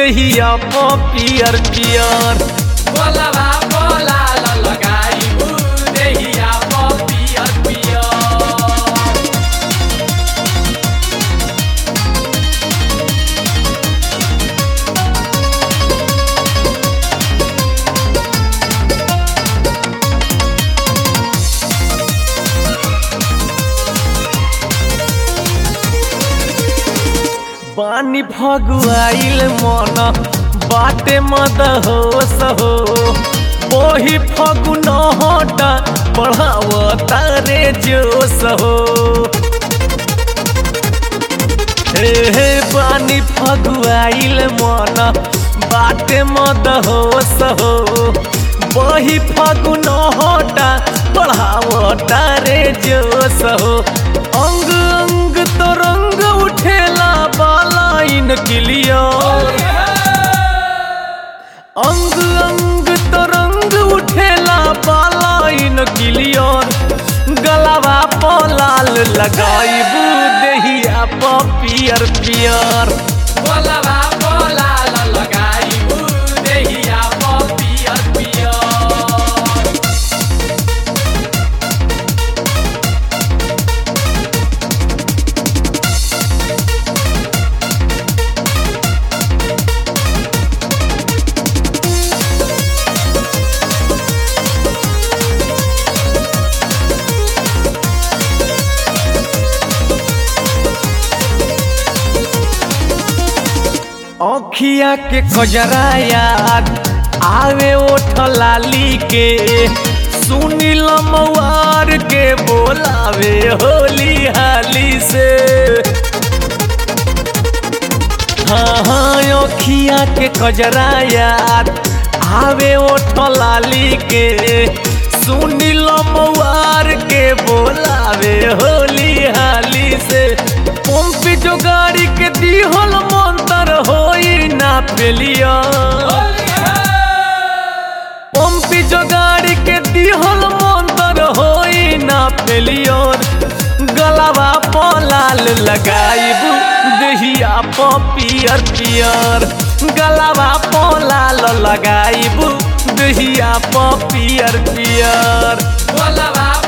देहिया प पियर पियर बोलवा बोला ल लगाइबू देहिया प पियर पियर बानी फगुआइल मन बाटे मद हो सहो ओही फगुन हटा बढ़ाव तारे जो सहो हे हे बानी फगुआइल मन बाटे मद हो सहो वही फगुन हटा बढ़ाव तारे जो सहो अंग अंग तो रंग उठेला बालाइन क्लियर अंग अंग तो रंग उठेला बालाइन क्लियर गलावा प लाल लगाइबू देहिया प पियर पियर बोलवा बोला ल लगाइबू देहिया प पियर पियर अखिया के कजरा याद आवे ओठ लाली के सुनील मवार के बोलावे होली हाली से हाँ हाँ अखिया के कजरा याद आवे ओठ लाली के सुनील मवार के बोलावे होली हाली से पंपी जो गाड़ी के दिहल मंतर होई ना पेलिया पंपी जो गाड़ी के दिहल मंतर होई ना पेलियर गलावा प लाल लगाइबू देहिया प पियर पियर गलावा प लाल लगाइबू देहिया प पियर पियर बोलवा